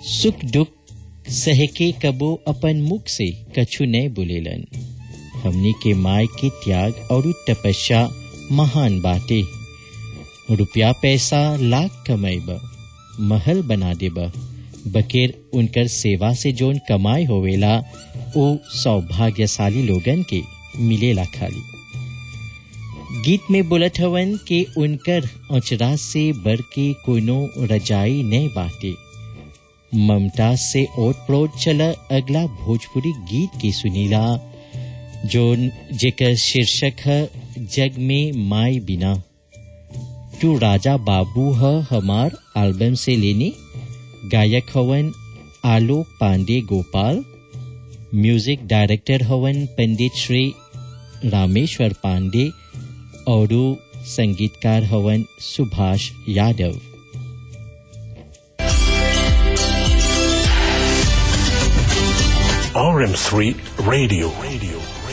सुख दुख सह के कबो अपन मुख से कछु नहीं बोलेलन हमनी के माय के त्याग और तपस्या महान बाटे रुपया पैसा लाख कमाइब महल बना देब बकेर उनकर सेवा से जोन कमाई होवेला ओ सौभाग्यशाली लोगन के मिलेला खाली गीत में बोलत हवन कि उनकर औचरा से बढ़ के कोनो रजाई नहीं बाटे ममता से ओट प्रोट चल अगला भोजपुरी गीत की सुनीला जोन जेकर शीर्षक है जग में माई बिना तू राजा बाबू ह हमार एल्बम से लेने गायक हवन आलोक पांडे गोपाल म्यूजिक डायरेक्टर हवन पंडित श्री रामेश्वर पांडे और संगीतकार हवन Subhash Yadav RM3 Radio. Radio.